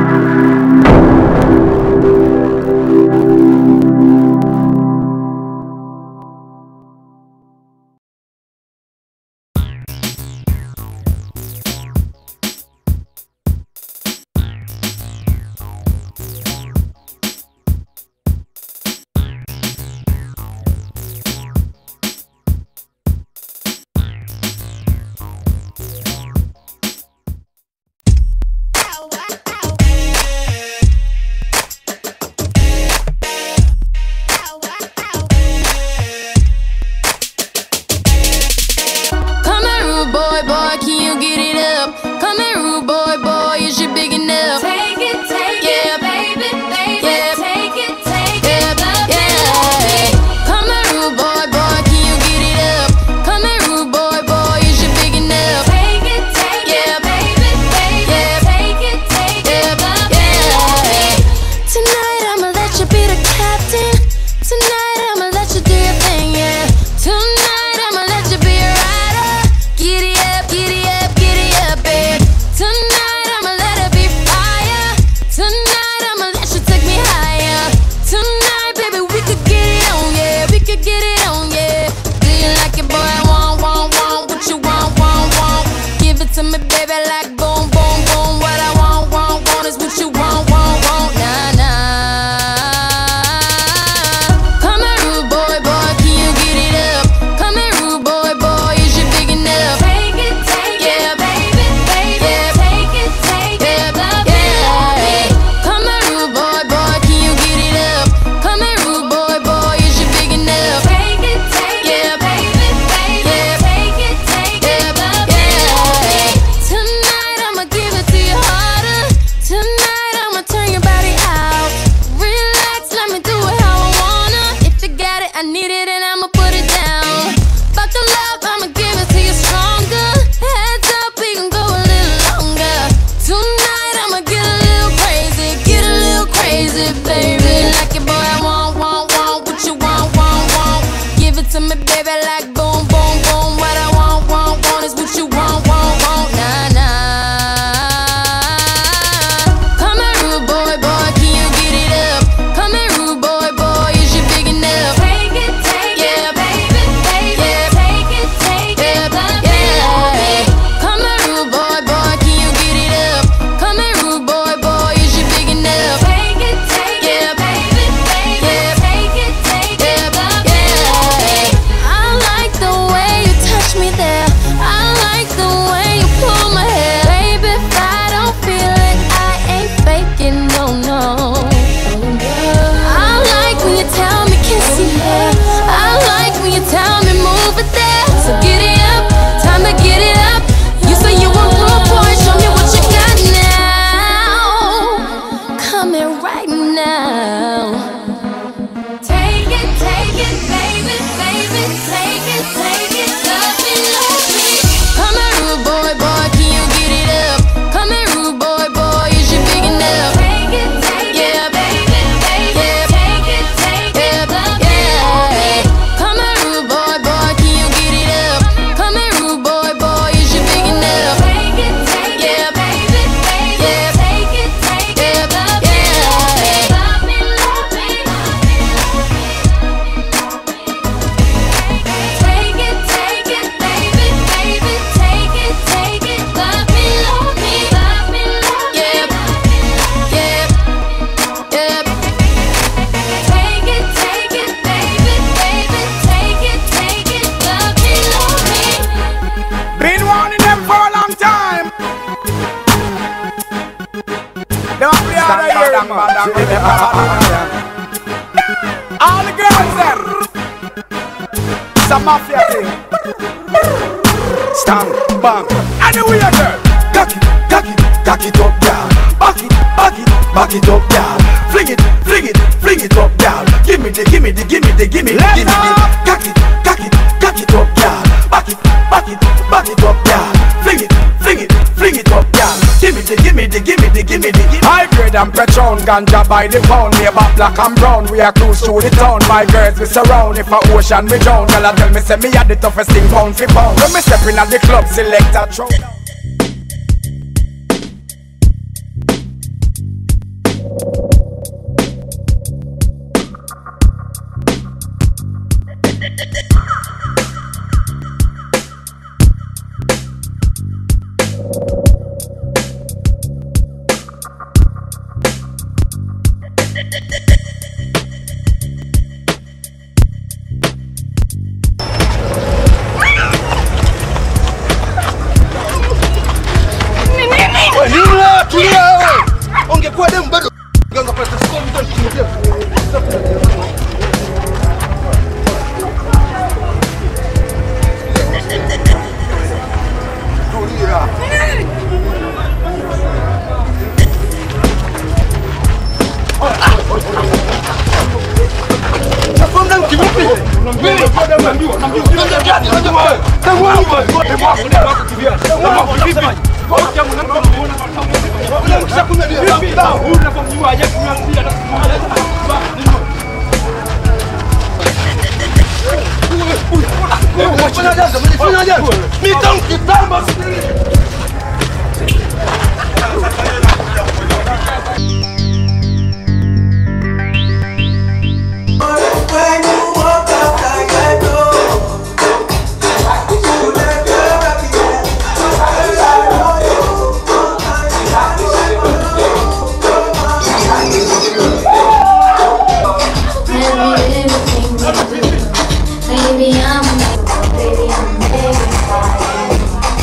Come here, rude boy, boy, can you get it up? Come here, rude boy, boy, is you big enough? Take it, take Yeah. it, baby, baby. Yeah. Take it, take Yeah, it, love yeah. Come here, rude boy, boy, can you get it up? Come here, rude boy, boy, is you big enough? Take it, take Yeah. it, baby, baby. Yeah. Take it, take Yeah, it, love yeah. Tonight I'ma let you be the captain. Tonight I'ma let you do your thing, yeah. Tonight I'ma let you be a rider. Giddy up, giddy up, giddy up, babe. Tonight I'ma let it be fire. Tonight I'ma let you take me higher. Tonight, baby, we could get it on, yeah. We could get it on, yeah. Do you like it, boy? Want, want, want. What you want, want, want. Give it to me, baby, like boom, boom, boom. What I want, want, want is what you want, want, want. Nah, nah. Come here, rude boy, boy, can you get it up? Come here, rude boy, boy, is you big enough? Take it, take Yeah. it, baby, baby. Yeah. Take it, take it, love Yeah. Come here, rude boy, boy, can you get it up? Come here, rude boy, boy, is you big enough? Take it, take Yeah. it, baby, baby. Yeah. Take it, take it, love Yeah. Tonight I'ma give it to you harder. Tonight I'ma turn your body out. Relax, let me do it how I wanna. If you got it, I need it, and I'ma put it down. Fuck the love, I'ma give it to you stronger. Heads up, we can go a little longer. Tonight I'ma get a little crazy, get a little crazy, baby. Like it, boy, I want, want, want what you want, want, want. Give it to me, baby, like boom, boom, boom. What I want, want, want is what you want, want, want. Nah, nah. Come here, rude boy, boy, can you get it up? Come here, rude boy, boy, is you big enough? Take it, take Yeah. it, baby, baby. Yeah. Take it, take Yeah, it, love yeah. Come here, rude boy, boy, can you get it up? Come here, rude boy, boy, is you big enough? Take it, take Yeah. it, baby, baby. Yeah. Take it, take it, love Yeah. I like the way you touch me there. I like the way you pull my hair. Baby, if I don't feel it, I ain't faking, no, no. I like when you tell me kiss your hair. I like when you tell me move it there. So get it up, time to get it up. You say you want rude boy, show me what you got now. Come here right now. Take it, take it, baby, baby. Take it, take it, love me, love me. Come here, rude boy, boy, can you get it up? Come here, rude boy, boy, is you big enough? Take it, take Yeah. it, baby, baby. Yeah. Take it, take Yeah, it, love me, love me. yeah. Come here, rude boy, boy, can you get it up? Come here, rude boy, boy, is you big enough? Take it, take Yeah. it, baby, baby. Yeah. Take it, take Yeah. it, love me, love me. Yeah. Love me, love me, Take it, take it, baby, baby. Take it, take it, love me, love me, love me, love me. Yeah. Yeah, yeah. Take it, take it, baby, baby. Take it, take it, love me, love me. Been warning them for a long time. Them up the other year, man. All the girls them. Some mafia thing. Stand, bang. Anyway, girl. Cock it, cock it, cock it up, girl. Back it, back it, back it up, girl. Fling it, fling it, fling it up, girl. Give me the, give me the, give me the, give me the, give me the. Cock it, cock it, cock it up, girl. Back it, back it, back it up, girl. Fling it, fling it, fling it up, girl. Give me the, give me the, give me the, give me the. give me- High grade and Patron, ganja by the pound. We about black and brown. We are cruise through the town. My girls we surround. If a ocean we drown, girl I tell me say me are the toughest thing pound for pound. When me step in at the club, select a throne. umechukua demu bado Ganga pale, sasa mtu anakuletea. Tulia. Baby, I'm baby, I'm baby.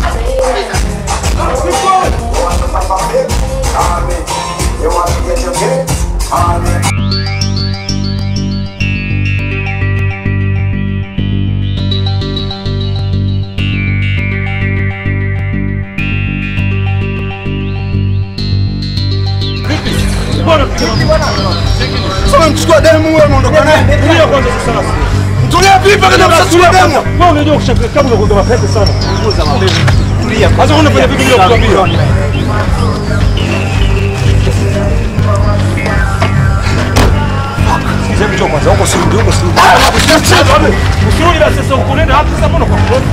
Sasa mchukua demu wewe unaondoka naye. Tulia kwanza sasa. Tulia vipi kama unachukua demu? Wewe unajua kushaka kama unakuwa mapete sana. Tulia. Sasa unafanya vipi bila kukwambia? Sikiza mcho kwanza, huko si ndio, huko si ndio. Usirudi basi sasa uko nenda hapo sasa mbona kwa front?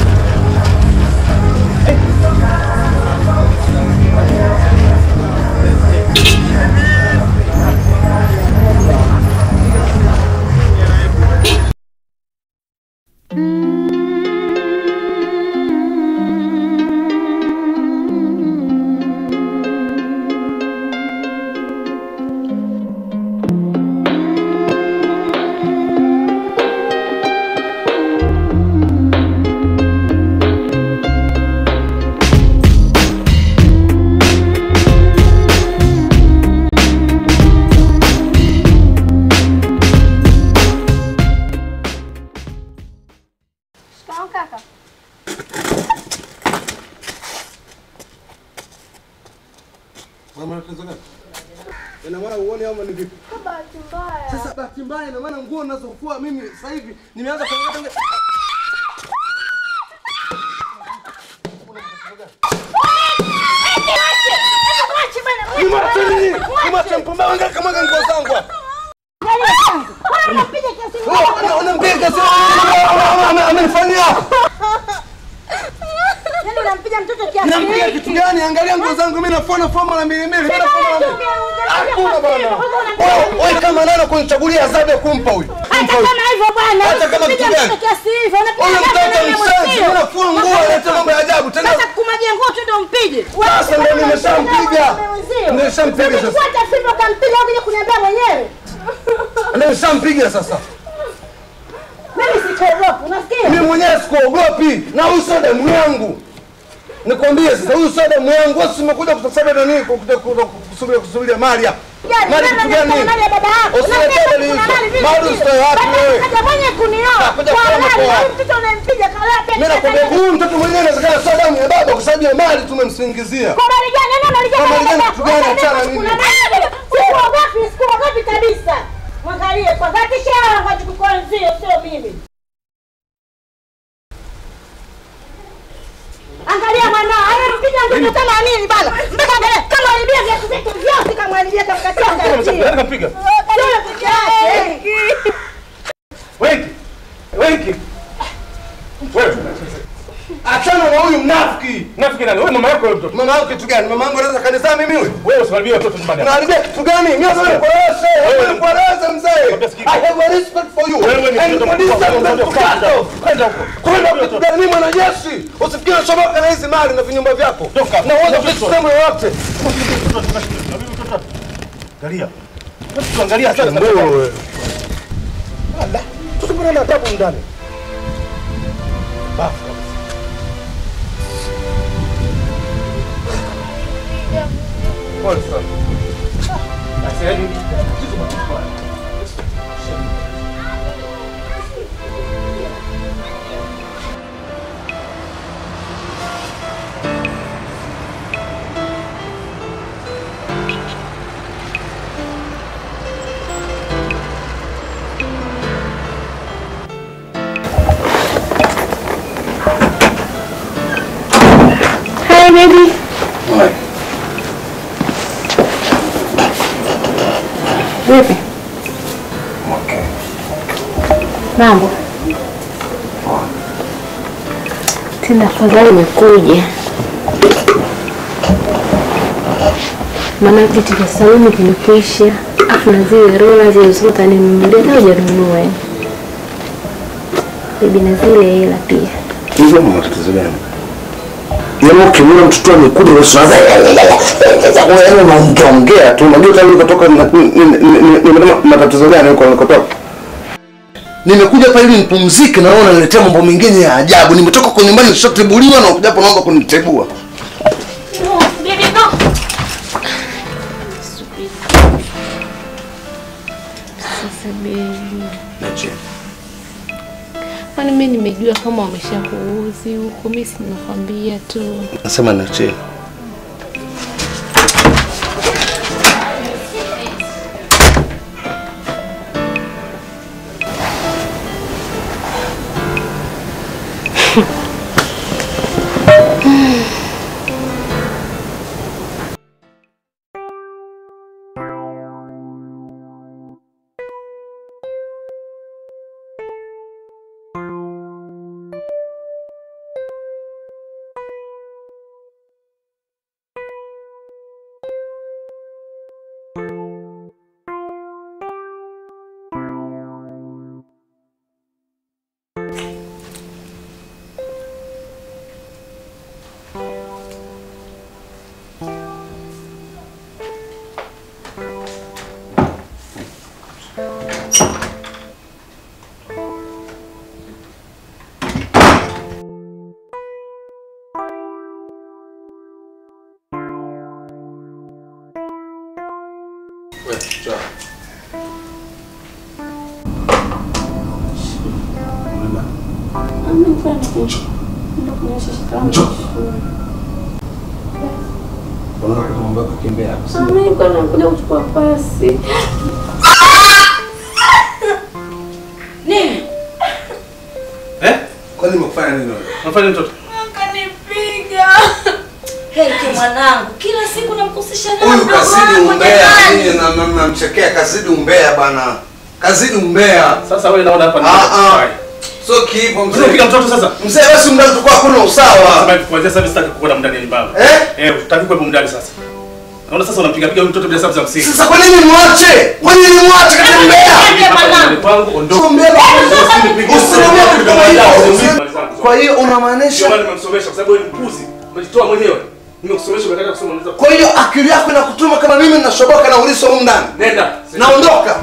Shikamoo kaka. Ina maana uone ama ni vipi? Kwa bahati mbaya. Sasa bahati mbaya ina maana nguo ninazofua mimi sasa hivi nimeanza kuangalia tangu Nimache nini? Nimache mpumbavu angalia kama nguo zangu hapa. Oh, Unampiga sasa amenifanyia. Yaani unampiga mtoto kiasi Nampiga hiki? kitu gani? Angalia nguo zangu mimi nafua nafua mara mbili mbili. Mimi nafua mara mbili. Hakuna bwana. Wewe wewe kama nani kunichagulia adhabu ya kumpa huyu? Hata Kumpa huyu. kama hivyo bwana. Hata kama Unapiga kitu gani? mtoto kiasi hivyo. Unapiga Huyu gapi mtoto na wewe mshenzi, mwenzio? unafua nguo analeta mambo ya ajabu tena. Sasa kumwagia nguo tu ndio mpige. Sasa ndio nimeshampiga. Nimeshampiga sasa. Fuata fimbo kampiga ukija kuniambia mwenyewe. Nimeshampiga sasa. Mimi sikuogopi, unasikia? Mimi mwenyewe sikuogopi na huyu sio damu yangu. Nikwambie sasa huyu sio damu yangu. Wewe umekuja kutasaba na nini kukuja kusubiria kusubiria mali hapa. Yaani, Mali mama kitu gani? anataka mali ya baba yako. Usiletee Unasema dalili kuna hizo. mali vile Mali vile. usitoe wapi Baba wewe? akaja mwenye kunioa. Anakuja Kwa kusema halali, kwa na wapi? mtoto unampiga kalata. Mimi nakwambia huyu mtoto mwenyewe inawezekana sio damu ya baba kwa sababu ya mali tumemsingizia. Kwa habari gani? Nani analijua Kwa habari baba gani? yako? Kitu gani? Unasema Achana kuna nini? mali. Sikuogopi, sikuogopi kabisa. Mwangalie kwa dhati shara kwa kukuanzia sio mimi. Angalia mwanao, anampiga mtoto kama nini bana? Mpaka angalia kama alibia viatu vyake vyote kama alibia kamkatia Nani kapiga? Sio peke yake. Wengi. Wengi. Wewe. Achana na huyu mnafiki. Nafikiri nani? Wewe mama yako wewe mtoto. Mama yangu kitu gani? Mama yangu anaweza kanisa mimi huyu? Wewe usikaribie watoto nyumbani hapa. Unaharibia kitu gani? Mimi sasa nikueleze. Wewe nikueleze mzee. I have a respect for you. Wewe ni And mtoto for this mkubwa. I'm going to cut off. Kwenda huko. Kwenda kitu gani? Mimi mwanajeshi. Usifikiri nashoboka na hizi mali na vinyumba vyako. Toka. Na uweze kusema yoyote. Angalia. Tuangalia sasa. Wewe. Allah. Tusikuna na adabu ndani. Bafu. Pole sana. Bebi. Vipi? Mambo. Tena afadhali umekuja. Maana vitu vya saluni vimekwisha. Afu na zile rola zilizokuwa utaninunulia leo hujanunua. yani. Bibi na zile hela pia. Hizo ni matatizo gani? Yaani ukimwona mtoto amekuja usianza yaani unaongeaongea tu. Unajua tangu nilikotoka na- ni- ni- ni- ni- nimepata matatizo gani huko nilikotoka? Nimekuja hapa ili nipumzike na wewe unaniletea mambo mengine ya ajabu. Nimetoka kwa nyumbani nishatebuliwa na ukuja hapa naomba kunitebua. Bibi no. Sasa bebi. Nache. Kwani mimi nimejua kama wameshakuuzi huko, mimi si nimekwambia tu. Nasema nache. Nakuja kuchukua pasi. Eh? Kwani nimekufanya nini wewe? Unafanya mtoto? Akanipiga. Heki mwanangu, kila siku namkusisha na Huyu mdogo kazidi wangu umbea, jamani. nyinyi na- na- mnamchekea kazidi umbea bana. Kazidi umbea. Sasa wewe naona hapa ni Ah ah. So kiipo Unapiga mzee. mtoto sasa? Mzee wewe si mdani tukua hakuna usawa. Sasa kuanzia sasa sitaki kukuona mndani ni baba. Eh? Eh, utaki kuwepo mndani sasa. Naona sasa unampiga piga huyu mtoto bila sababu za msingi. Sasa kwa nini mwache? Kwa nini mwache kati mbea? Hapa nyumbani kwangu ondoka. Usimbea Usinomea kitu kama hiyo. Kwa hiyo Ndio unamaanisha maana nimemsomesha kwa sababu wewe ni mpuzi. Umejitoa mwenyewe. Nimekusomesha umekataa kusoma unaweza. kwa hiyo akili yako inakutuma kama mimi ninashoboka na uliso humu ndani. Nenda. Naondoka.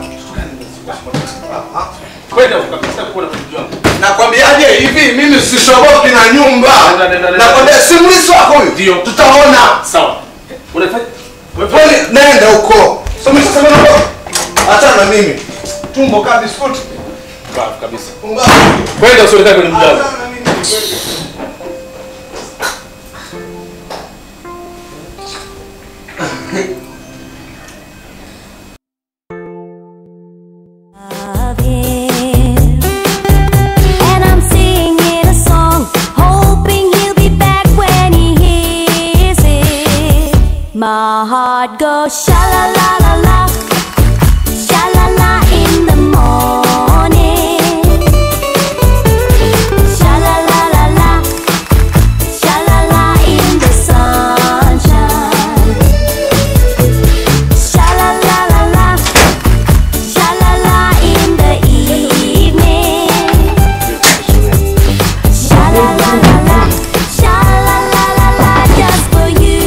Kwenda ukapita kuona kitu wangu. Nakwambiaje hivi mimi sishoboki na nyumba. Nenda, nenda, nenda. Nakwambia si mliso wako huyu. Ndio. Tutaona. Sawa. Unafanya Kwani nenda huko. So mimi sasa naondoka. Achana na mimi. Tumbo kaa biskuti. Bafu kabisa. Pumbavu. Kwenda usionekane kwenye mlango. Achana na mimi. of him. And I'm singing a song, hoping he'll be back when he hears it. My heart goes sha la la la la, sha la la in the morning. Sha la la la la, sha la la in the sunshine. Sha la la la la. Sha la la in the evening. Sha la la la la, sha la la la la, just for you.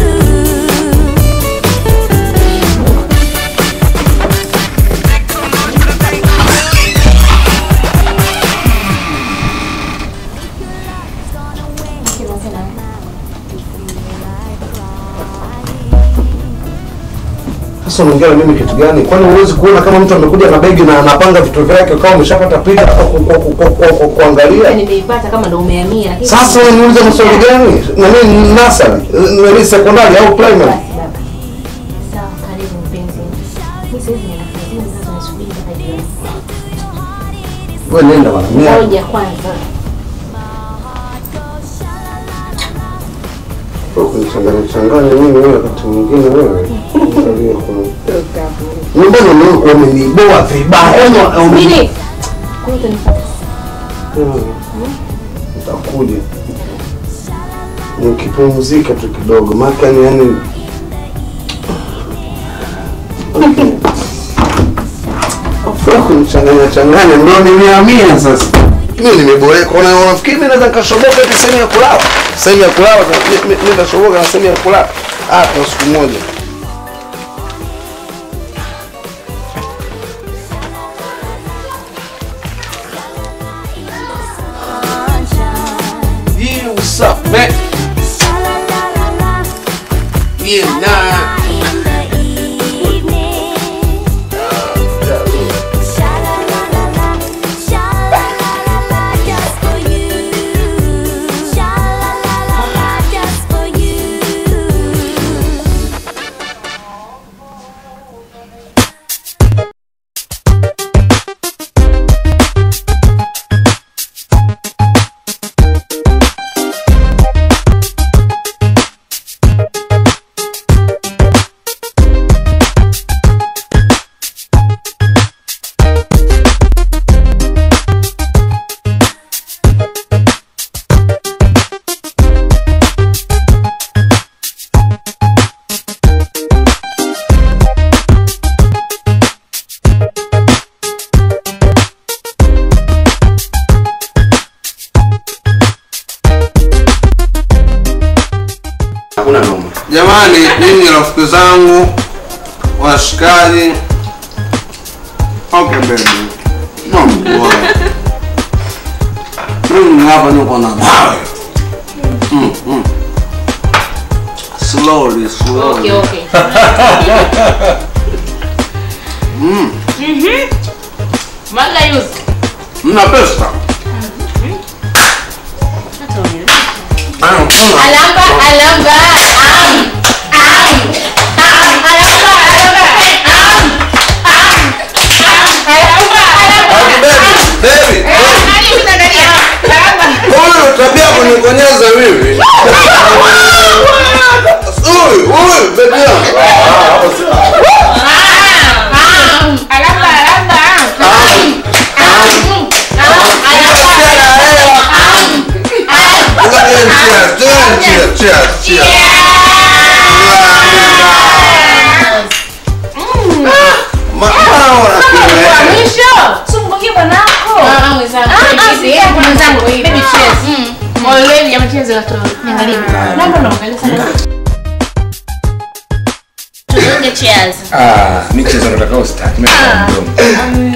Sasa unaongea na mimi kitu gani? Kwani huwezi kuona kama mtu amekuja na begi na anapanga vitu vyake kama umeshapata picha ku- ku- ku- ku- ku- ku- kuangalia? Nimeipata kama ndo umehamia lakini Sasa wewe niulize maswali gani? Na mimi nasari, ni sekondari au primary? basi baba. Sawa, karibu mpenzi. Mimi sasa hivi nina kazini sasa nasubiri mpaka jioni. Wewe nenda bana. Mimi Ngoja kwanza. kunichanganya changanya mimi wewe wakati mwingine wewe. Angalia kuna. Mbona mimi wameniboa vibaya? Subiri. Nitakuja. Nikipumzika tu kidogo. Maana yani yani Afua kunichanganya changanya ndio nimehamia sasa. Mimi nimeboreka. Una unafikiri mimi naweza nikashoboka eti sehemu ya kulala? Sehemu ya kulala mi- mi- mimi nitashoboka na sehemu ya kulala. Ah, kwa siku moja. Yeah, what's up, man? Yeah, nah. Hakuna noma. Jamani, mimi rafiki zangu washikaji. Okay baby. No boy. Mimi hapa niko na mawe. Mm, mm. Slowly, slowly. Okay, okay. Mm. Mhm. Mwaga yuzi. Mna pesa? Ah, kuna. Alamba, alamba. Am. Am. Am. Alamba, alamba. Am. Am. Am. Alamba, alamba. Baby, Nani unaangalia? Alamba. huyu tabia kunikonyeza mimi. Huyu, huyu baby yangu. Am. Alamba, alamba. Am. Am. Am. Alamba. Am. Cheers, cheers, cheers, cheers. Ma- mbona unakimbia? Mwisho. Sumbukie bwanako. Ah, ah, mwenzangu. Ah, ah, Hivi, sikia, hebu mwenzangu, baby, baby cheers. cheers. Mm. Already ya mchezo ya toa. Niangalie. Naomba naangalia sana. Tuonge cheers. Ah, michezo nataka usitaki. Mimi nataka mdomo.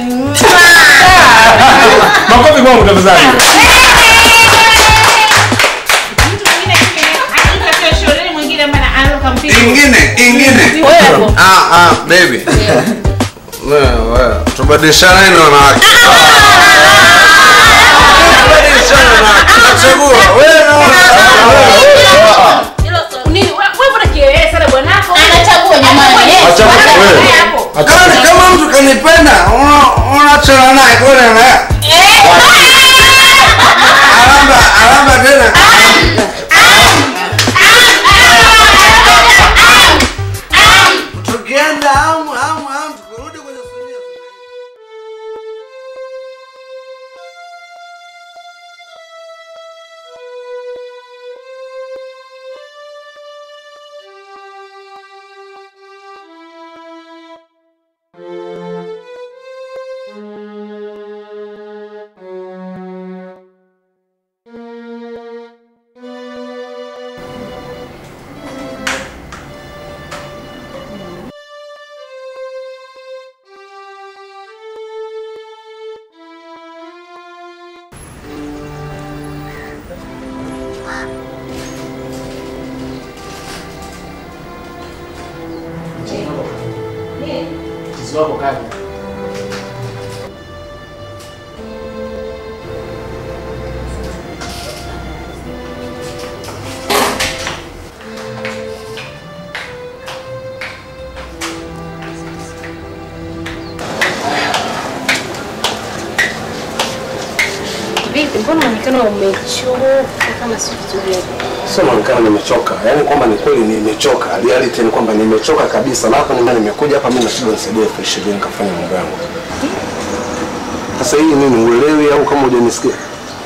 Makofi kwangu tafadhali. Mtu mwingine akitaka shuleni mwingine maana anaruka mpira. Ingine, ingine. Wewe hapo. Ah, ah, baby. Wewe, wewe, tubadilishane na wanawake. Tubadilishane na wanawake. Nachagua, wewe na wanawake. Nini? Wewe mbona kielele sana bwanako? Anachagua jamani. Yes. Achagua Bwana, wewe. wewe hapo. Kama kama mtu kanipenda, una- unachana naye kwenda naye. Alamba, alamba tena. Tukienda amu, amu, amu, tukirudi kwenye sunia. Mzizi wako kaja. Vipi? Mbona unaonekana unaonekana umechoka kama si kitu gani. Sio naonekana nimechoka, yaani kwamba ni kweli nimechoka, reality ni kwamba nimechoka kabisa, na hapa nime- nimekuja hapa mimi nashindwa nisaidie elfu ishirini nikafanya mambo yangu. Sasa hii nini, uelewi au kama hujanisikia?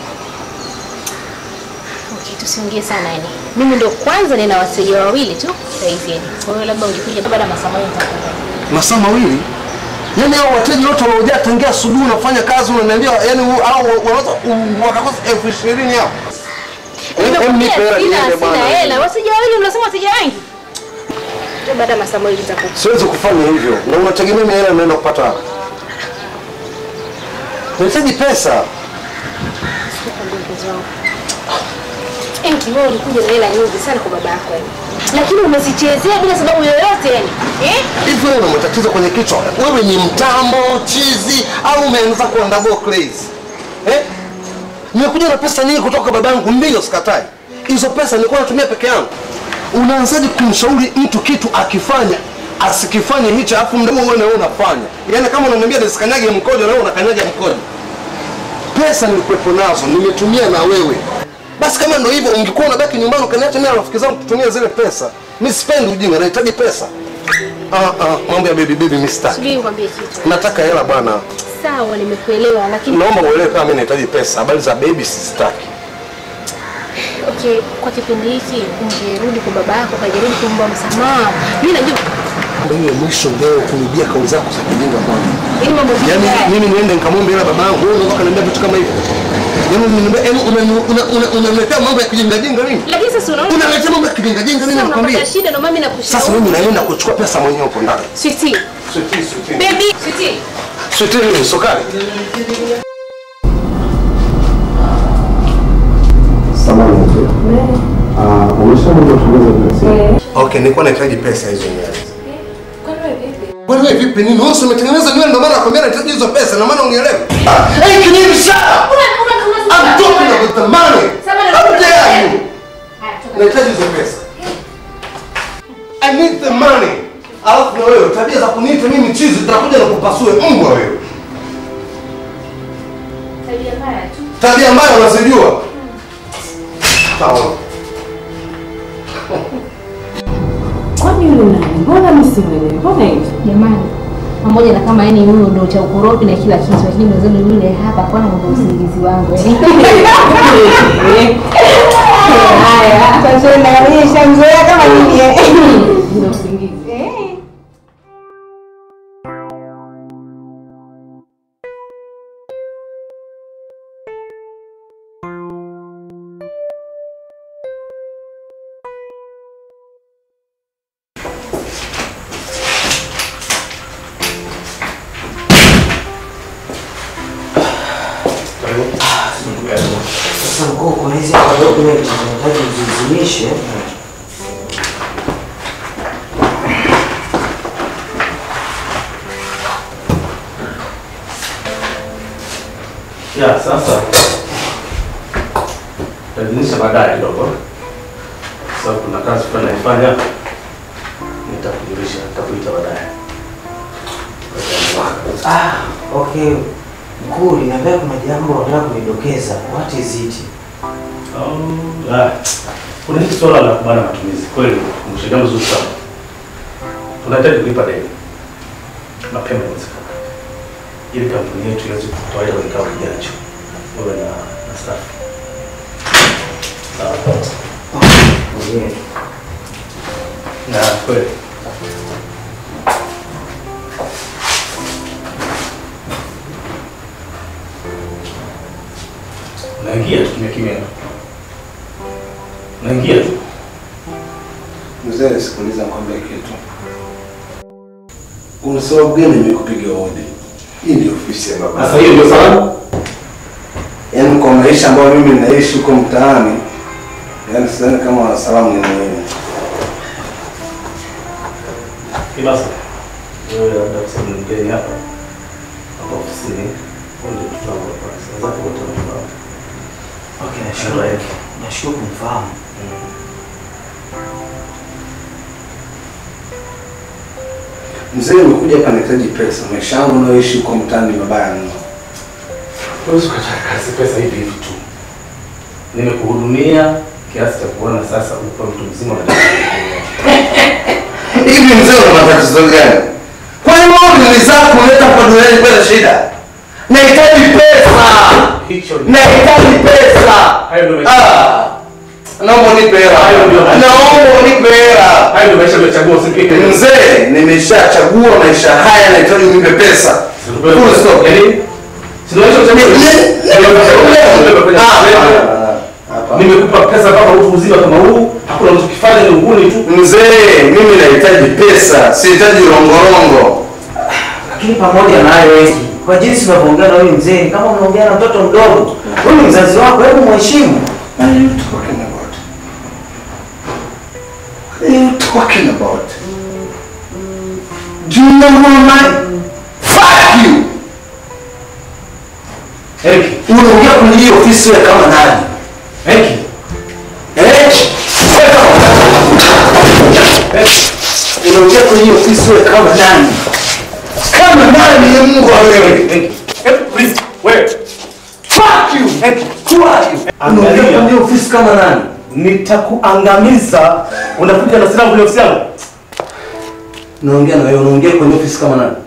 Okay, tusiongee sana yani. Mimi ndo kwanza nina wateja wawili tu saizi yani. Kwa hiyo labda ungekuja baada ya masaa mawili nitakuja. masaa mawili yaani hao wateja wote wanaojaa tangia asubuhi unafanya kazi unaniambia yani hao wanaweza wakakosa elfu ishirini hao Em, nipe hela Sina niende bwana. sina hela. Wateja wawili unasema wateja wengi? Tu baada ya masaa mawili nitakuja. siwezi kufanya hivyo na unategemea mimi hela naenda kupata wapi? nahitaji pesa Sikwambia mpenzi wangu. Enki wewe ulikuja na hela nyingi sana kwa baba yako yani. Lakini umezichezea bila sababu yoyote yani. Eh? hivi wewe una matatizo kwenye kichwa wewe ni mtambo chizi au umeanza kuandago crazy eh? nimekuja na pesa nyingi kutoka babangu ndio sikatai hizo pesa nilikuwa natumia peke yangu unaanzaje kumshauri mtu kitu akifanya asikifanye hicho alafu mdomo wewe nawe unafanya yaani kama unaniambia nisikanyage mkojo na wewe unakanyaga mkojo pesa nilikuwepo nazo nimetumia na wewe basi kama ndo hivyo ungekuwa unabaki nyumbani ukaniacha mimi na rafiki zangu kutumia zile pesa mi sipendi ujinga nahitaji pesa ah, ah, mambo ya baby baby mimi sitaki Subiri nikwambie kitu. nataka hela bwana Sawa nimekuelewa lakini naomba uelewe kama mimi nahitaji pesa habari za baby sizitaki okay, kwa kipindi hiki ungerudi kwa baba yako ukajaribu kuomba msamaha. Mimi najua ndio hiyo mwisho leo kunibia kauli zako za kijinga bwana ili mambo vipi yaani haya. mimi niende nikamwombe hela baba yangu wewe unataka kaniambia vitu kama hivyo yaani unaniambia yaani unani- una- una- unaniletea mambo ya kijinga jinga mimi Lakini sasa unaona unaletea mambo ya kijinga jinga mimi sasa nakwambia unapata shida ndio mimi nakushauri. sasa mimi naenda kuchukua pesa mwenyewe huko ndani Sweetie, Sweetie, sweetie. baby, sweetie. Sweetie nini sukari Okay, nilikuwa nahitaji pesa hizo nywele. Kwani wewe vipi nini? Wewe umetengeneza nywele ndio maana nakwambia nahitaji hizo pesa, na maana unielewe. Hey, can you shut up? I'm talking about the money. How dare you? Nahitaji hizo pesa. I need the money. Alafu na wewe tabia za kuniita mimi chizi zitakuja na kupasue mbwa wewe. Tabia mbaya unazijua. Sawa. Kwani yule nani? Mbona mimi simwelewi? Mbona hivi? Jamani, pamoja na kama yani huyo ndo cha ukorofi na kila kitu, lakini mwenzenu yule hapa kwa ndo usingizi wangu. Haya, sasa na mimi shamzoea kama mimi. Ndio usingizi. Sasa mkuu, kuna hizi hapa document zinahitaji uzizimishe. Ya, sasa tajinisha baadaye kidogo, sababu kuna kazi fulani naifanya, nitakujulisha, nitakuita baadaye. Ah, okay. Mkuu, niambia kuna jambo unataka kunidokeza. What is it? Oh, ah, kuna hili swala la kubana matumizi kweli, kumbusha jambo zuri sana. Tunahitaji kulipa deni mapema iwezekanavyo, ili kampuni yetu iweze kutoa kwenye kikao kijacho, wewe na na staff. Sawa. Yeah. Na kweli naingia tu kimya kimya, naingia tu Mzee, sikiliza nikwambie kitu. Una sababu gani nimekupiga hodi? Hii ndio ofisi ya baba. Sasa hiyo ndio sababu? Yaani kwa maisha ambayo mimi naishi huko mtaani, yaani sidhani kama salamu ni muhimu. Basi wewe labda kwa sababu ni mgeni hapa hapa ofisini, huo ndio mtoto wangu wa kwanza. Wenzako wote wanafahamu. Okay, nashukuru. Nashukuru kumfahamu. Mzee, umekuja hapa nahitaji pesa. Maisha yangu nayoishi huko mtaani ni mabaya mno. Huwezi ukataka kazi pesa hivi hivi tu. nimekuhudumia kiasi cha kuona sasa uko mtu mzima unataka Hivi mzee una matatizo gani? Kwani wewe ni zako unaleta kwa duniani bila shida? Nahitaji pesa. hicho Nahitaji pesa. Hayo ndio maisha. Ah. Naomba unipe hela. Hayo ndio maisha. Naomba unipe hela. hayo ndio maisha umechagua usipike Mzee, nimeshachagua maisha haya, nahitaji unipe pesa. Full stop. Yaani si ndio maisha umechagua? Nimekupa pesa mpaka utu uzima kama huu, hakuna unachokifanya ni uhuni tu. Mzee, mimi nahitaji pesa, sihitaji rongorongo. Lakini pamoja na hayo eti, kwa jinsi unavyoongea na huyu mzee ni kama unaongea na mtoto mdogo. Huyu ni mzazi wako, hebu mheshimu. What are you talking about? What are you talking about? Do you know who am I? Fuck you! Eric, Unaongea kwenye hii ofisi wewe kama nani? Eric, Eh? Unaongea kwenye hii ofisi wewe kama nani? Kama nani ni Mungu wa wewe? Eric, Eric, please, wewe. Fuck you! Who are you? Unaongea Angalia. kwenye hii ofisi kama nani? Nitakuangamiza. Unakuja na silaha kwenye ofisi yangu? Unaongea na wewe, unaongea kwenye ofisi kama nani?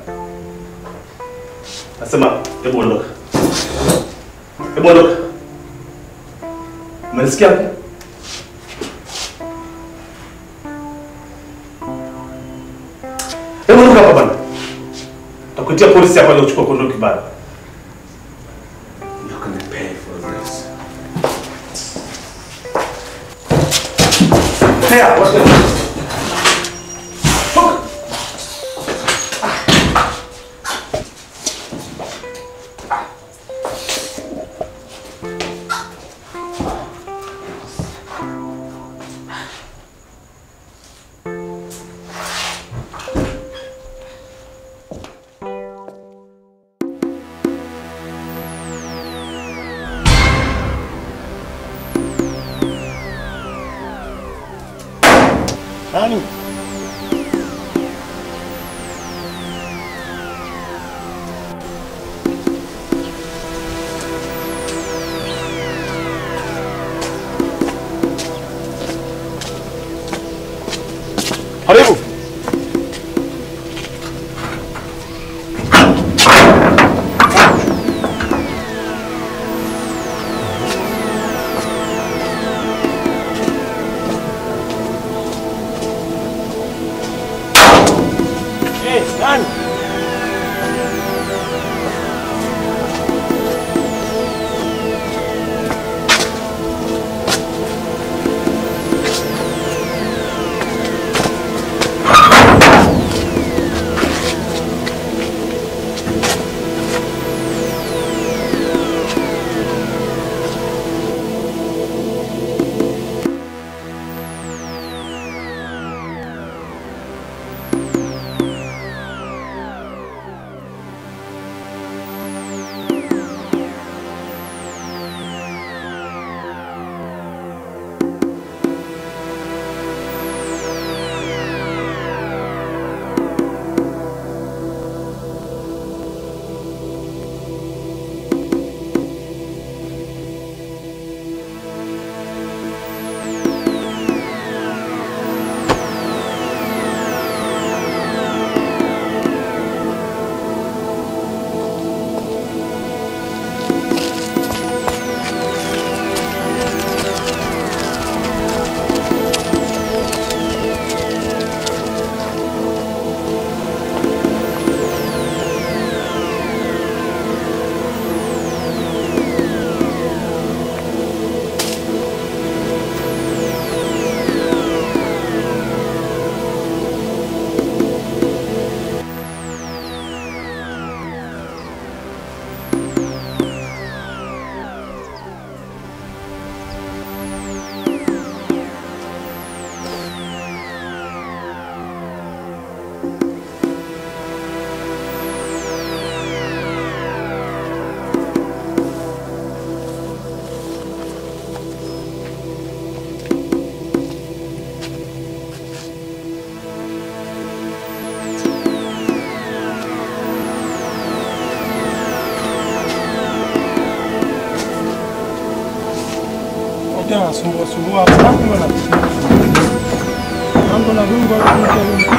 Nasema, hebu ondoka. Hebu ondoka. Umenisikia? Hebu ondoka hapa bwana. Takuitia polisi hapa leo kuchukua kondoki bado. You're gonna pay for this. Haya, wacha. Nani? Karibu. anasumbua sumbua hapa hapo mbona? Mambo na Mungu anakuja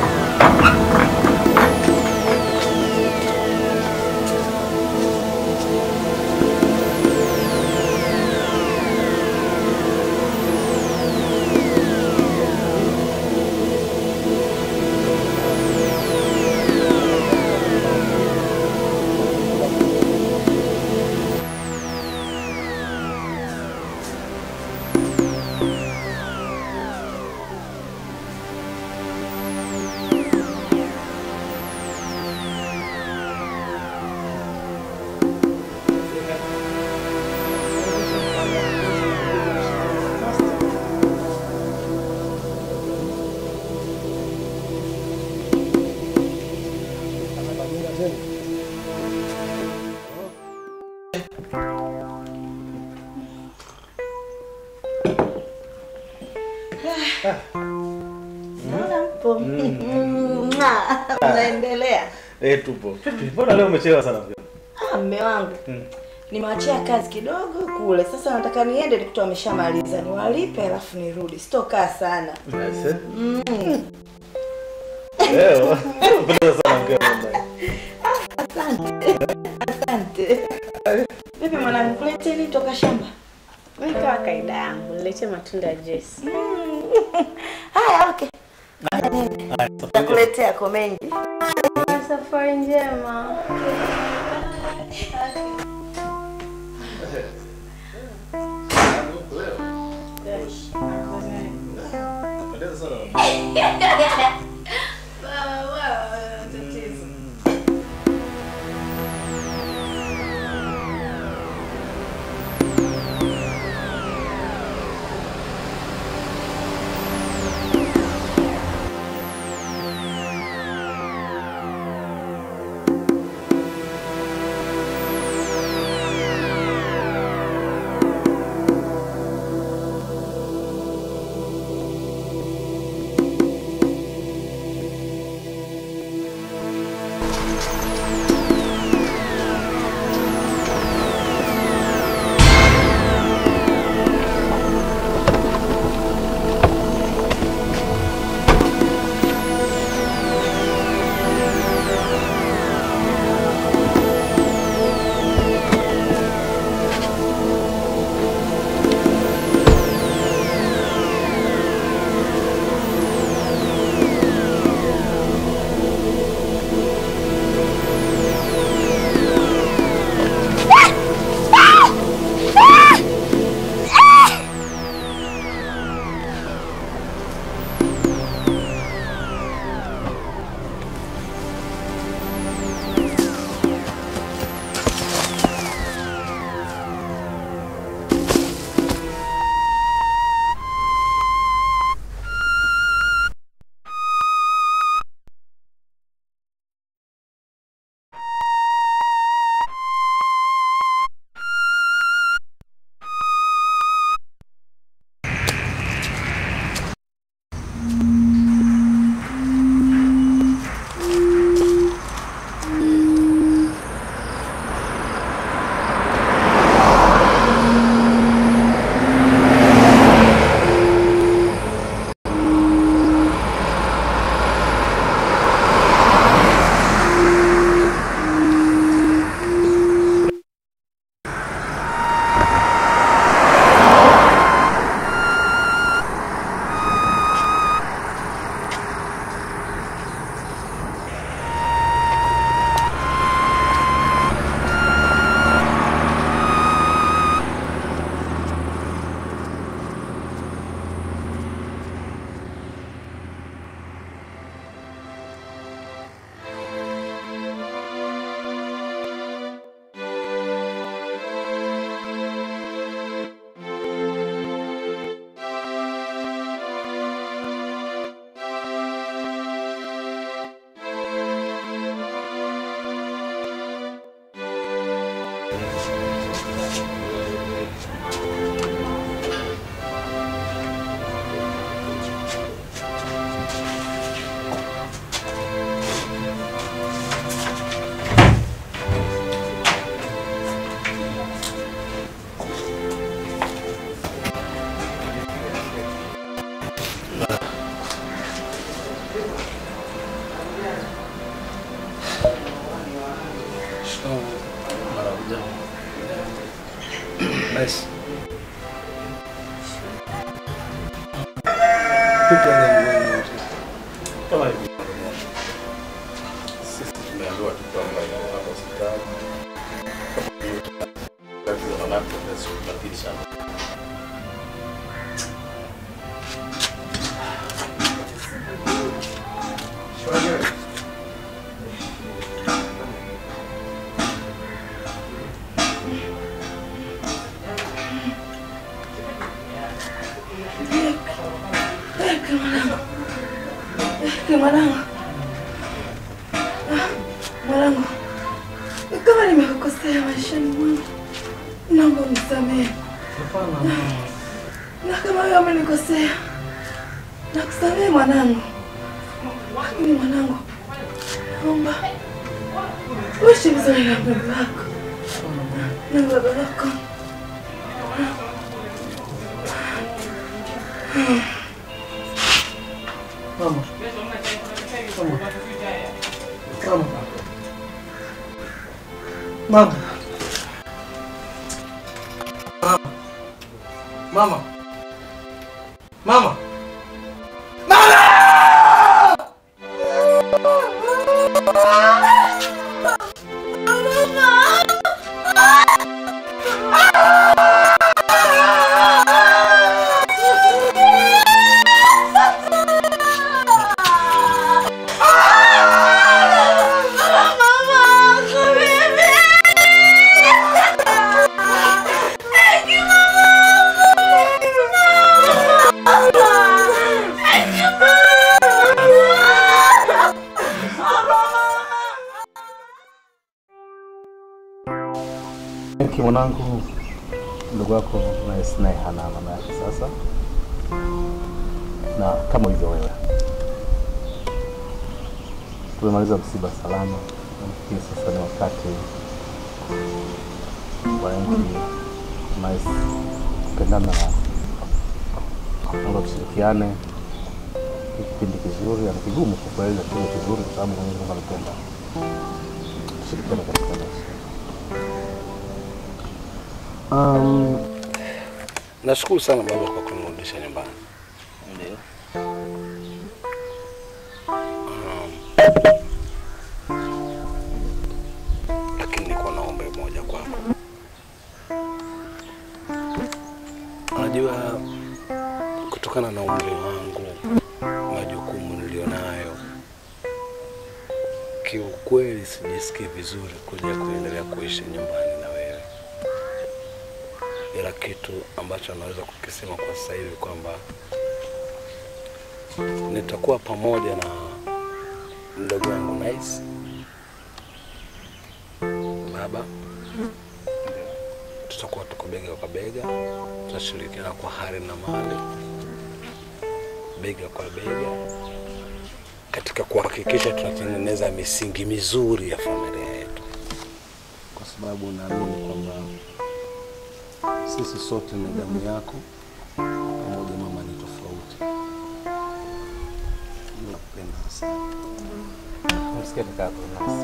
Naona mpo. Mwah. Mnaendelea. Eh, tupo. Vipi? Mbona leo umechelewa sana mke? Ah, mme wangu. Mm. Nimewachia kazi kidogo kule. Sasa nataka niende nikuta wameshamaliza. Niwalipe alafu nirudi. Sitokaa sana. Aise. Mm. Leo. Umependeza sana mke wangu. Asante. Asante. Vipi mwanangu, kulete nini toka shamba? Wewe kama kaida yangu, niletee matunda ya Jesse. Haya, okay. Nakuletea ko mengi. Safari njema. Nice. Vipi hali ya mgonjwa wote? Kama hivi. Sisi tumeambiwa tu kwamba yuko hapa hospitali. Tatizo la laptop na siku ya pili sana. Mwanangu, Ah, mwanangu, kama nimekukosea maishani mwangu, naomba unisamehe, na kama wewe umenikosea, nakusamehe mwanangu, lakini mwanangu, naomba uishi vizuri na mdogo wako na baba yako. Mama. Mama. Mama. Mama. Mama. Ki mwanangu, ndugu wako Nice naye hana mama yake sasa, na kama ulivyo wewe, tumemaliza msiba salama. Nafikiri sasa ni wakati wananchi Nice kupendana na naomba tushirikiane. Ni kipindi kizuri, ni kigumu kwa kweli, lakini kizuri kwa sababu Mwenyezi Mungu anapenda tushirikiane katika maisha. Um, nashukuru sana baba kwa kunirudisha nyumbani. Ndio. Um, lakini niko na ombi moja kwako. Unajua, kutokana na umri wangu, majukumu nilionayo, kiukweli sijisikii vizuri kuja kuendelea kuishi nyumbani na wewe, ila kitu ambacho naweza kukisema kwa sasa hivi kwamba nitakuwa pamoja na mdogo wangu Nice, baba, tutakuwa tuko bega kwa bega, tutashirikiana kwa hali na mali, bega kwa bega, katika kuhakikisha tunatengeneza misingi mizuri ya familia yetu, kwa sababu naamini kwamba sisi sote ni damu yako, pamoja mama ni tofauti. Nakupenda sana. Msikia kaka yako Nice.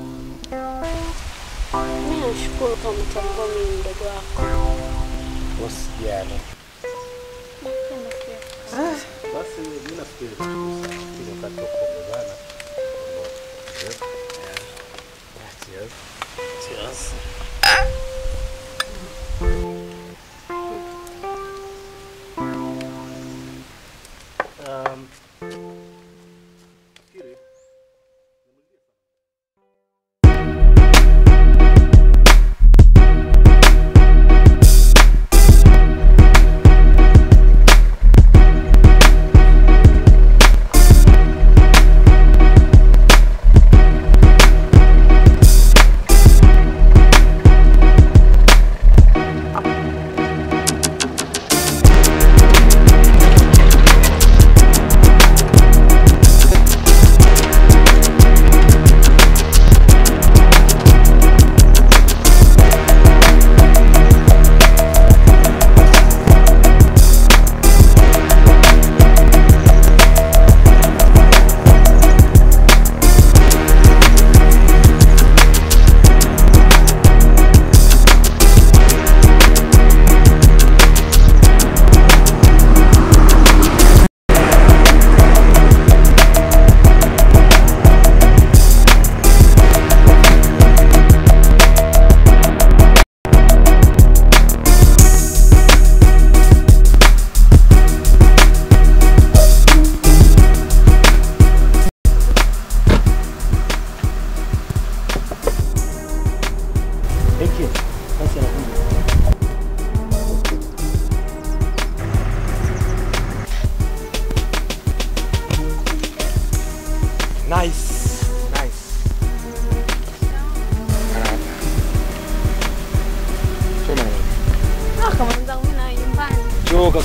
Mimi nashukuru kama umetambua mimi ni mdogo wako. Usijali. Nakupenda pia. Basi mimi nafikiri ile wakati wa kuongozana. Cheers. Cheers. Um,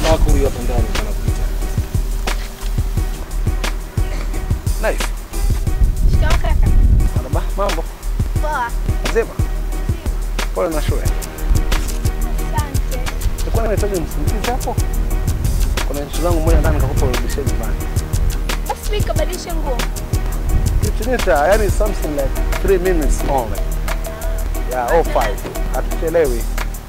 wako huyu hapa ndani anakuita. Nice. Shikamoo kaka. Marhaba, mambo. Poa. Mzima. Pole na shule. Asante. Nilikuwa nahitaji msindikizi hapo. Kuna nchi zangu moja ndani nikakupa urudishie nyumbani. Basi mimi nikabadilishe nguo. Kitunita, yani something like 3 minutes only. Yeah, all five. Hatuchelewi.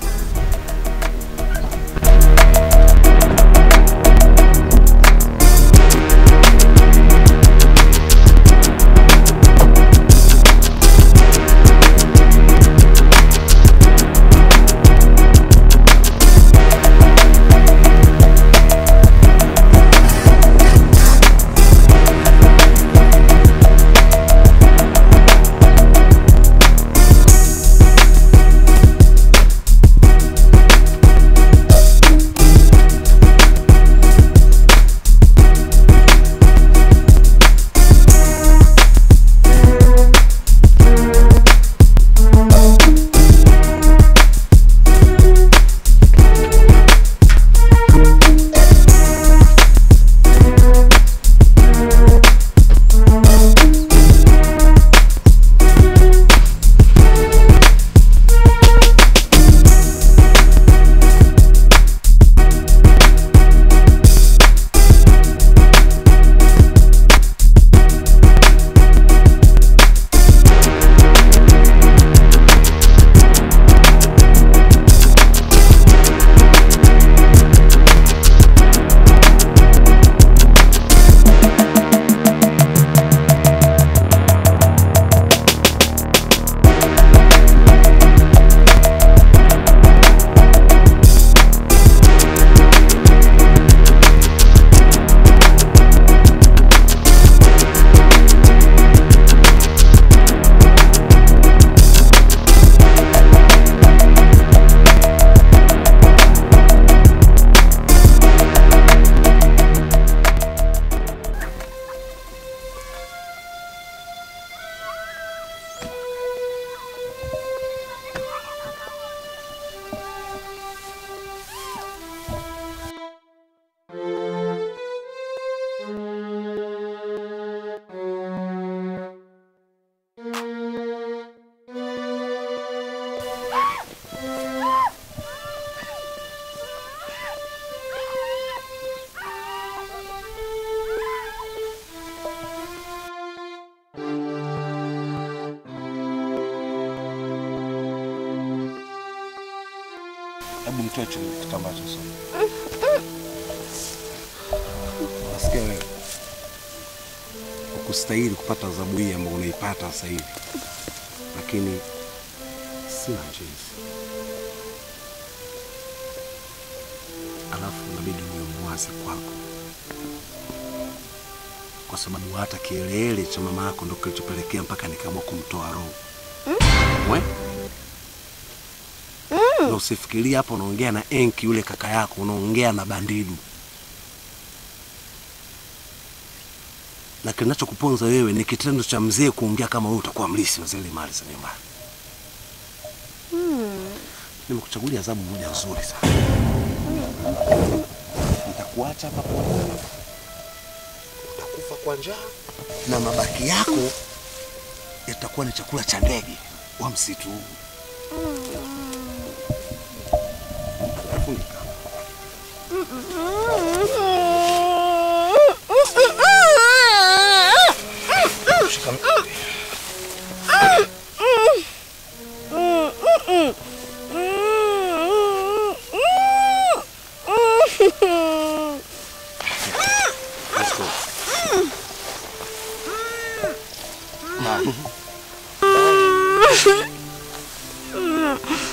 Hebu mtoe chini kitambaa cha somo. Nasikia wewe ukustahili kupata adhabu hii ambayo unaipata sasa hivi, lakini sina jinsi. Alafu inabidi niwe mwasi kwako, kwa sababu hata kielele cha mama yako ndo kilichopelekea mpaka nikaamua kumtoa roho mwe na usifikirie hapo unaongea na Enki yule kaka yako, unaongea na Bandidu. Na kinachokuponza wewe ni kitendo cha mzee kuongea kama wewe utakuwa mlisi wa zile mali za nyumbani. Nimekuchagulia adhabu moja nzuri sana. Nitakuacha hapa porini, utakufa kwa njaa na mabaki yako yatakuwa ni chakula cha ndege wa msitu huu. Funika. Shika mkono. Let's go. Mama.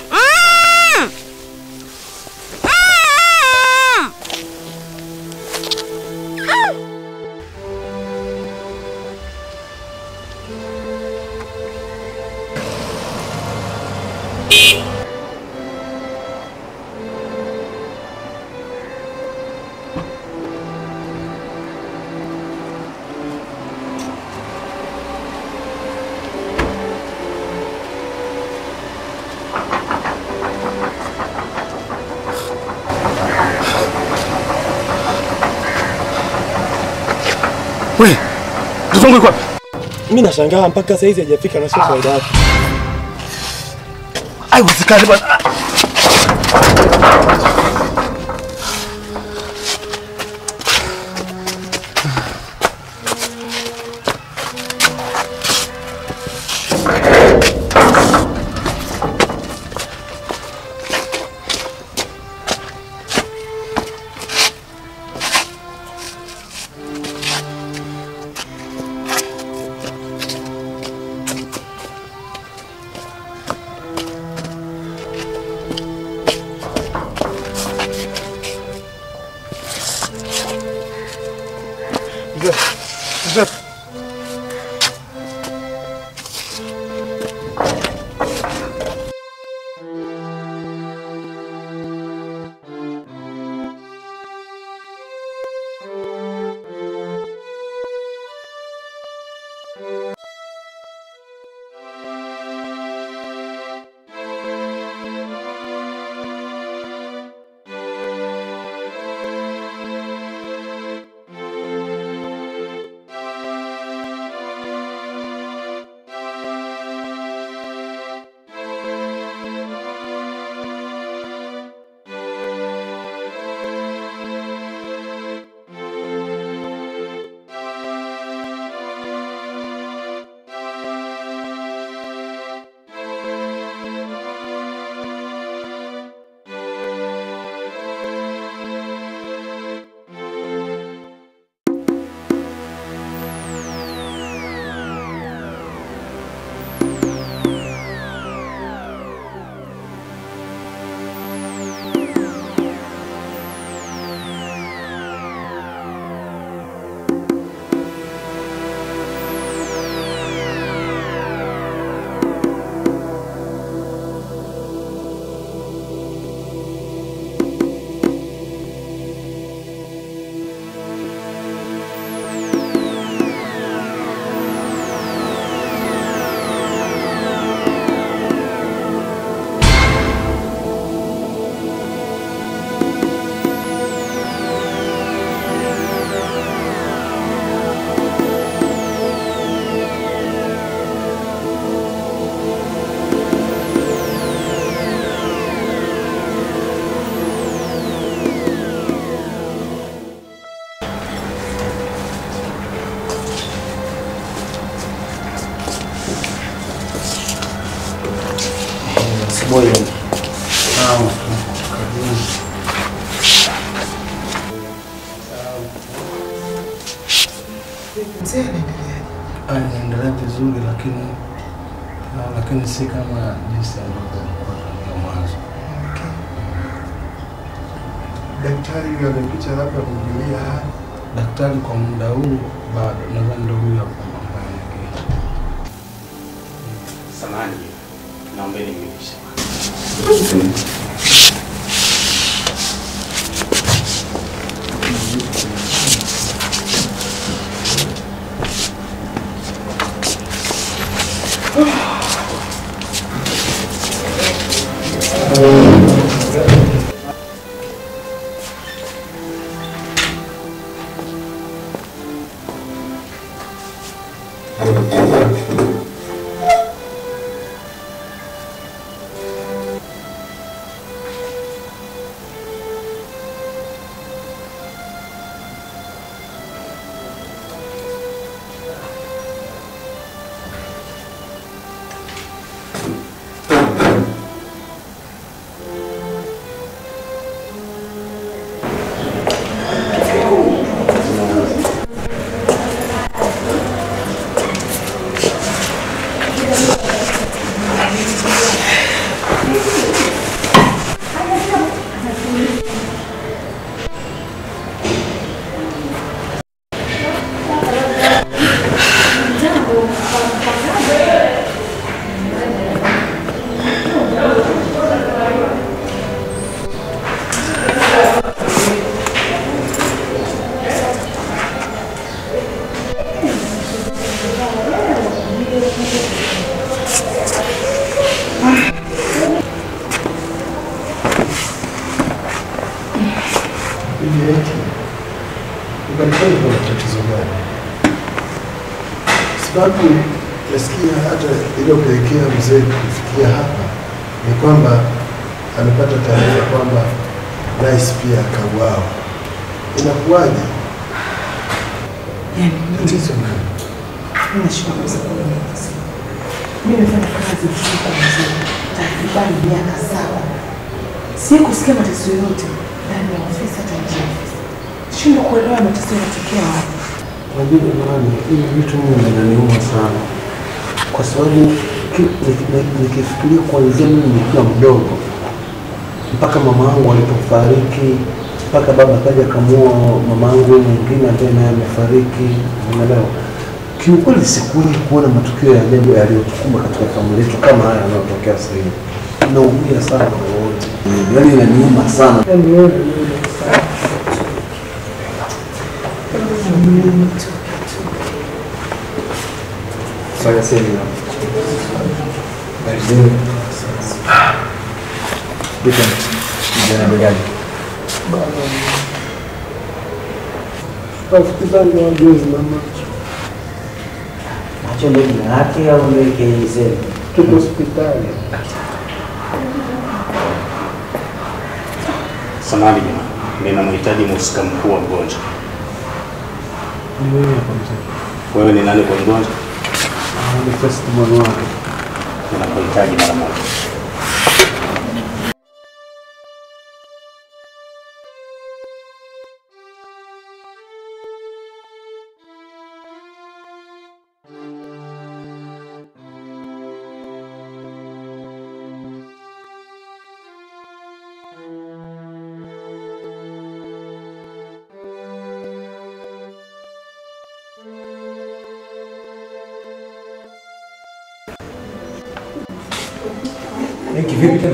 We, mtoto wangu yuko wapi? Mimi nashangaa mpaka saa hizi hajafika na sio kawaida yake. Haiwezekani bwana. Mzee, mzee. Boyo. Naam. Anaendelea vizuri lakini ah, lakini si kama jinsi ambavyo alikuwa tangia mwanzo. Daktari huyo amekuja labda kumjulia hali. Daktari kwa muda huu bado nadhani ndio huyo hapo ambaye anaingia. Samahani, naombeni mnipishe. Ukanifanya kuna tatizo gani? sababu nasikia hata iliyopelekea mzee kufikia hapa ni kwamba amepata taarifa kwamba rais pia akauawa. Inakuwaje? Tatizo nini? Nashukuru kabisa kuelewa. Mimi nimefanya kazi usiku mzima takribani miaka saba, si kusikia mateso yoyote ndani ya ofisi hata nje ya ofisi. Shindwa kuelewa mateso yanatokea wapi. Unajua jamani, hivi vitu mimi vinaniuma sana, kwa sababu ki- niki- niki- nikifikiria kuanzia mimi nikiwa mdogo mpaka mama yangu alipofariki, mpaka baba akaja akamua mama yangu mwingine ambaye naye amefariki, unaelewa. Kiukweli sikuwahi kuona matukio ya ajabu yaliyotukumba katika familia yetu kama haya yanayotokea sasa hivi. Naumia sana kwa wote, yaani inaniuma sana. Saya sini. Dari sini. Bukan. Jangan begani. Rafiki zangu wajuzi na macho Macho ndio jina lake au ndio KZ? tuko hospitali. Samahani jamani, ninamhitaji mhusika mkuu wa mgonjwa. Ni wewe hapa mzee. Wewe ni nani kwa mgonjwa? Ah, Ni first born wake. Ninakuhitaji mara moja. Hiki vipi tena?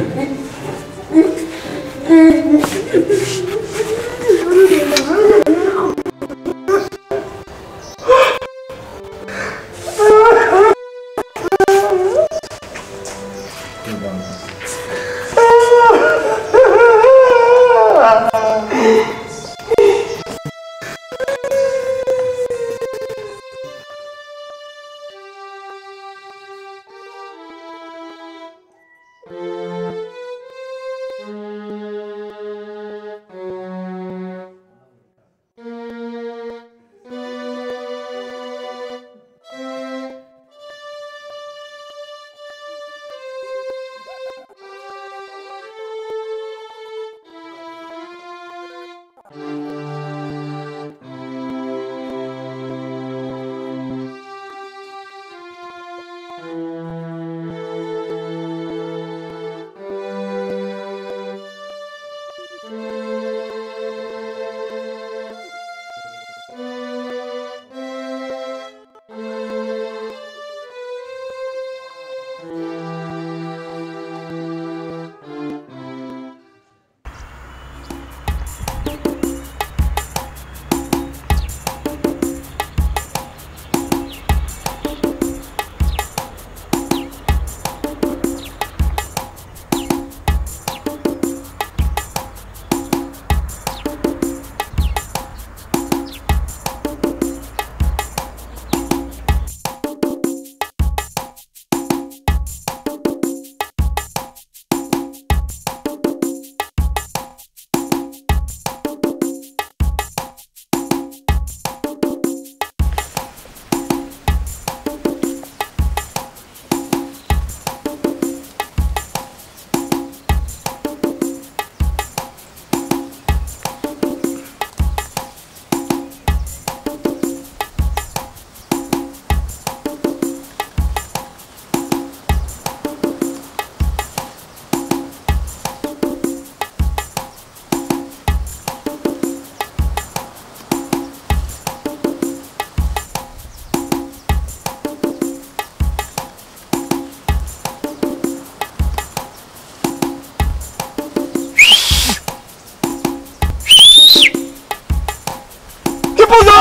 Kipuzo!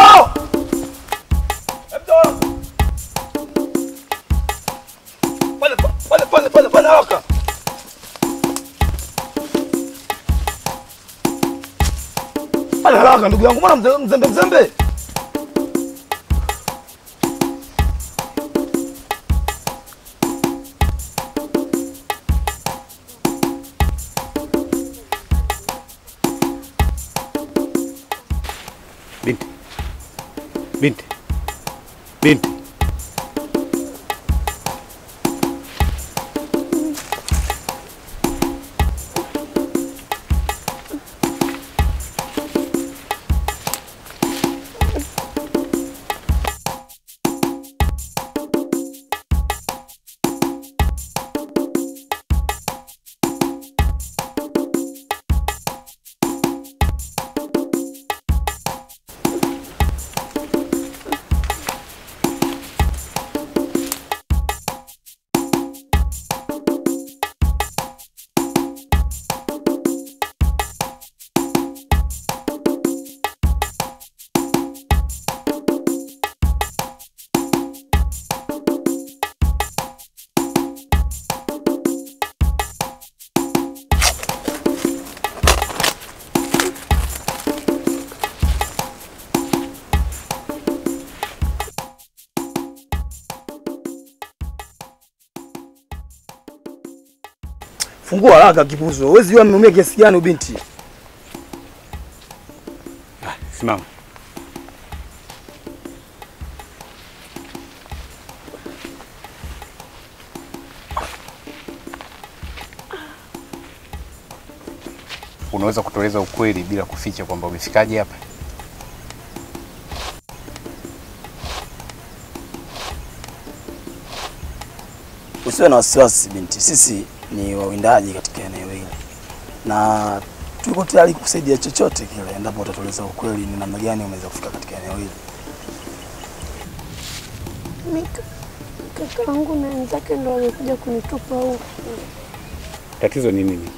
Pale pale pale pale pale haraka. Pale haraka ndugu yangu, mbona mze- mzembe mzembe? Binti. Binti. Binti. Fungua haraka kipuzo. Huwezi jua ameumia kiasi gani binti. Simama. Unaweza kutueleza ukweli bila kuficha kwamba umefikaje hapa? Usiwe na wasiwasi binti, sisi ni wawindaji katika eneo hili na tuko tayari kusaidia chochote kile endapo utatueleza ukweli ni namna gani umeweza kufika katika eneo hili. Mimi kakaangu na wenzake ndo wamekuja kunitupa huku. Tatizo ni nini?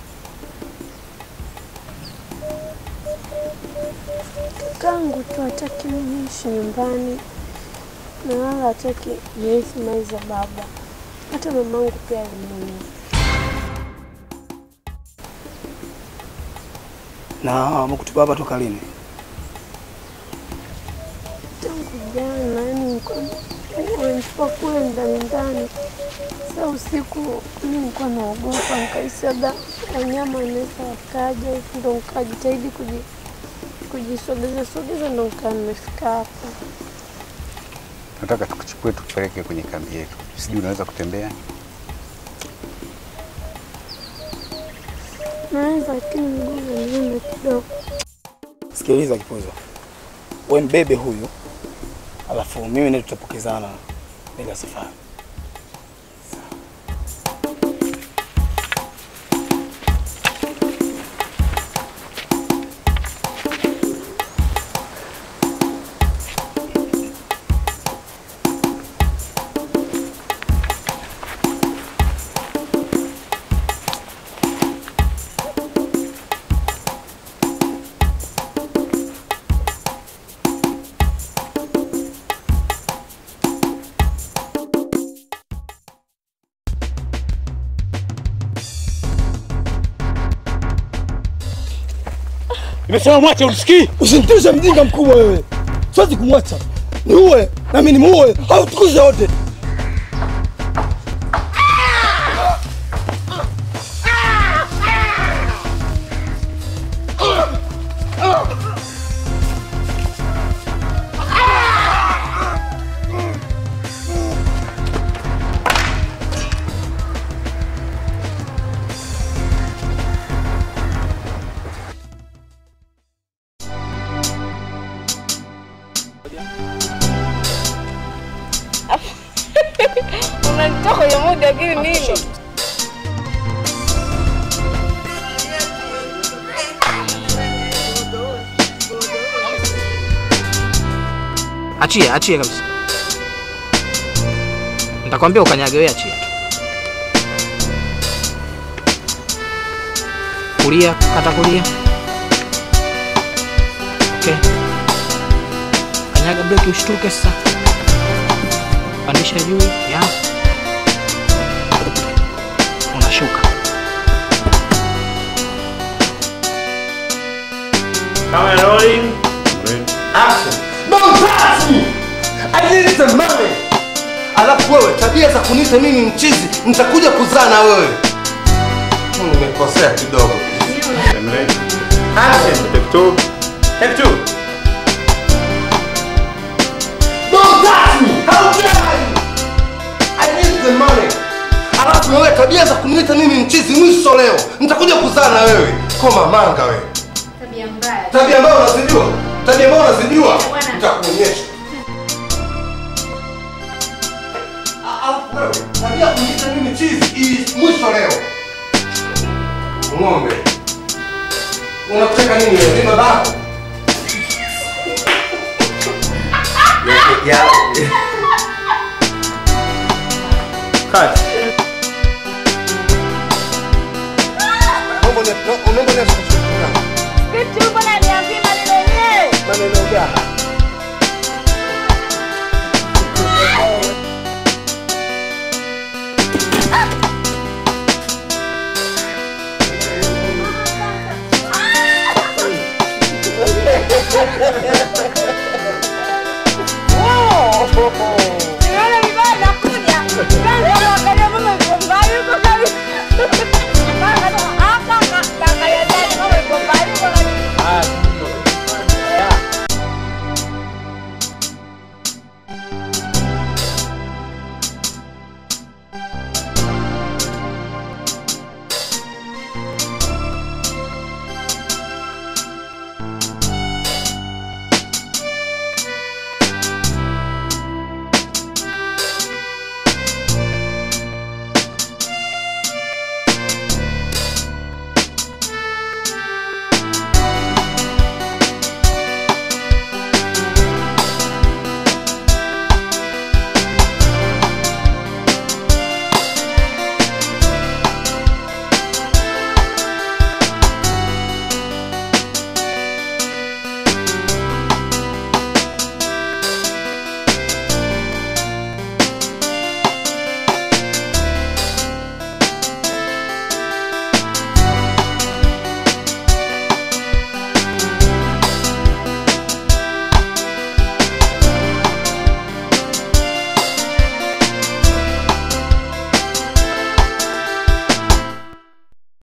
Kakaangu tu hataki mimi niishi nyumbani na wala hataki nirithi mali za baba. Hata mamangu pia alimuua. Na wamekutupa hapa toka lini? Tangu jana, yani nilikuwa wamenitupa kule ndani ndani. Sasa usiku mimi nilikuwa naogopa, nikahisi labda wanyama wanaweza wakaja, ndo nikajitahidi kuji kujisogeza sogeza, ndo nikaa nimefika hapa. Nataka tukuchukue tukupeleke kwenye kambi yetu. Sijui unaweza kutembea? Naweza, lakini miguu inaniuma kidogo. Sikiliza kipuzo, we mbebe huyu, alafu mimi naye tutapokezana mbele ya safari. Nimesema mwache, usikii? Usinitishe mjinga mkubwa wewe. Siwezi kumwacha. Niue na mimi nimuue au tukuze wote. Unanitoa kwenye mood lakini nini? Achia, achia kabisa. Nitakwambia ukanyage wewe, achia. Kulia, kata kulia. Okay. Kanyaga breki ushtuke sasa. Pandisha juu, ya. Unashuka. Camera rolling. Action. Don't touch me. I need the money. Alafu wewe tabia za kuniita mimi mchizi, nitakuja kuzaa na wewe. Hmm, Nimekosea kidogo. Action. Take two. Take two. the money. Alafu na wewe tabia za kuniita mimi mchizi mwisho leo. Nitakuja kuzaa na wewe. Koma manga wewe. Tabia mbaya. Tabia ambayo unazijua. Tabia ambayo unazijua. Nitakuonyesha. Alafu wewe tabia ya kuniita mimi mchizi hii mwisho leo. Ng'ombe. Unataka nini wewe? Ni babako. Ya. Kati. Naomba ni naomba ni kushukuru. Vipi upo na niambie maneno yenyewe? Maneno gani?